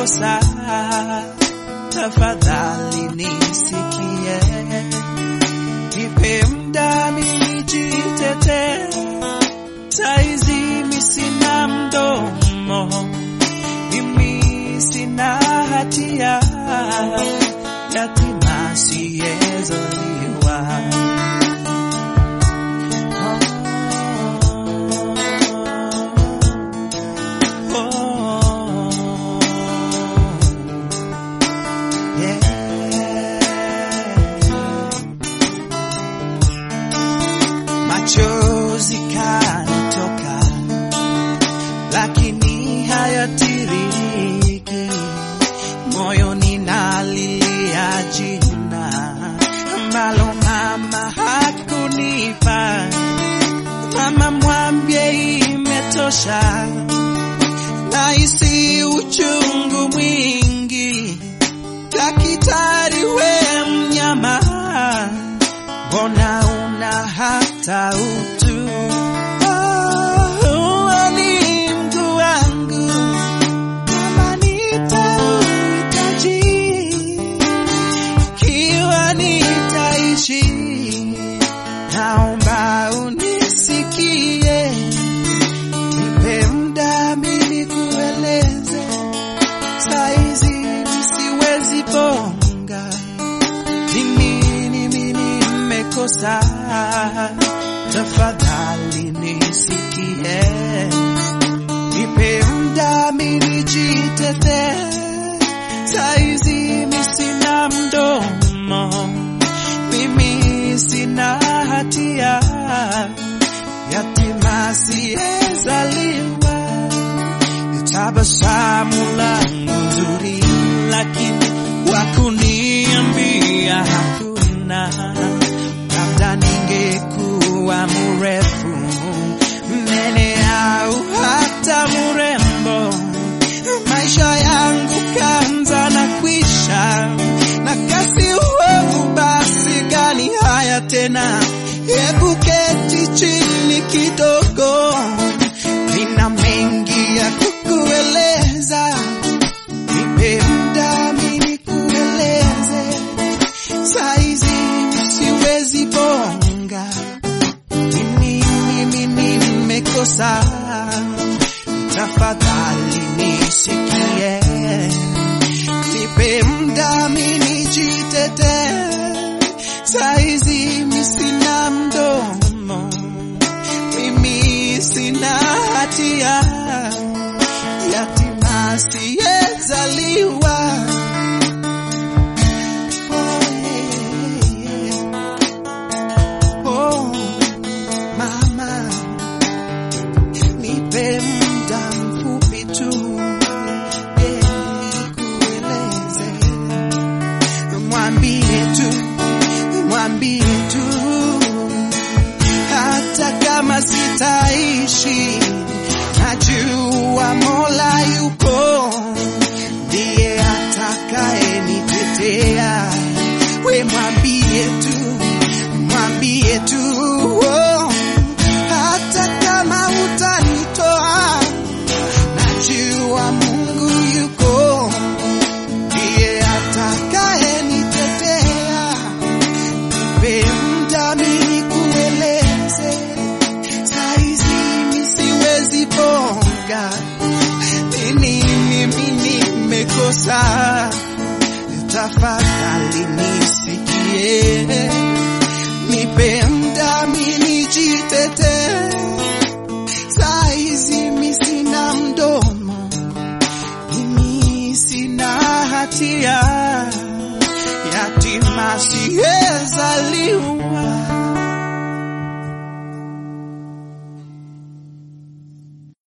nimekosa, tafadhali nisikie, nipe muda mimi jitetee. Saizi mimi sina mdomo, mimi sina hatia, yatima siyezaliwa. Machozi kanitoka, lakini hayatiririki. Moyoni nalilia jina ambalo mama hakunipa. Mama mwambie imetosha, nahisi uchungu mwingi. Daktari we mnyama, mbona una hata utu? Oh, ni mguu wangu kama nitauhitaji, ikiwa nitaishi, naomba unisikie, nipe muda mimi kueleze, saizi siwezi bonga mimi mimi nimekosa, tafadhali nisikie, nipe muda mimi jitetee. Saizi mimi sina mdomo, mimi sina hatia, yatima siyezaliwa tabasamu langu nzuri, lakini wakuniambia hakuna. Labda ningekuwa mrefu mnene au hata mrembo, maisha yangu kanza na kwisha na kasi uovu, basi gani haya tena? Hebu keti chini kidogo, nina mengi ya kukueleza, nipe muda mimi kueleze, saizi siwezi bonga, mimi mimi nimekosa, tafadhali nisikie, nipe muda mimi jitetee, saizi mimi sina mdomo mimi sina hatia, yatima siyezaliwa. Oh, yeah. Oh, mama, nipe muda mfupi tu yeah, nikueleze, mwambie tu, mwambie tu hata kama sitaishi, najua Mola yupo, ndiye atakaye nitetea. We mwambie tu, mwambie tu oh, hata kama utanitoa, najua Mungu yuko, ndiye atakaye nitetea. Nipe muda mimi kueleze, saizi mimi siwezi bonga, mimi mimi nimekosa, tafadhali nisikie, nipe muda mimi jitetee, saizi mimi sina mdomo, mimi sina hatia yatima siyezaliwa.